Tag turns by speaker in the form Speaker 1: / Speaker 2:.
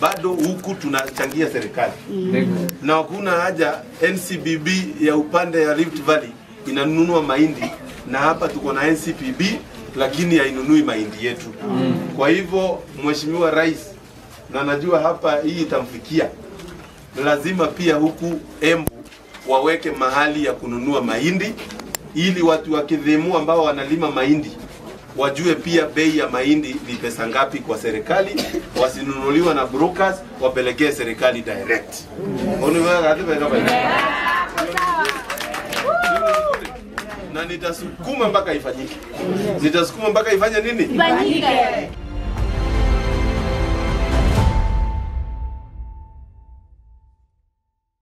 Speaker 1: bado huku tunachangia serikali na hakuna haja NCBB ya upande ya Rift Valley inanunua mahindi na hapa tuko na NCPB lakini hainunui mahindi yetu. Kwa hivyo Mheshimiwa Rais, na najua hapa hii itamfikia, lazima pia huku Embu waweke mahali ya kununua mahindi ili watu wa Kidhemu ambao wanalima mahindi wajue pia bei ya mahindi ni pesa ngapi kwa serikali, wasinunuliwa na brokers, wapelekee serikali direct. Uniweka katika kama hiyo. na nitasukuma mpaka ifanyike, nitasukuma mpaka ifanye nini?
Speaker 2: Ifanyike.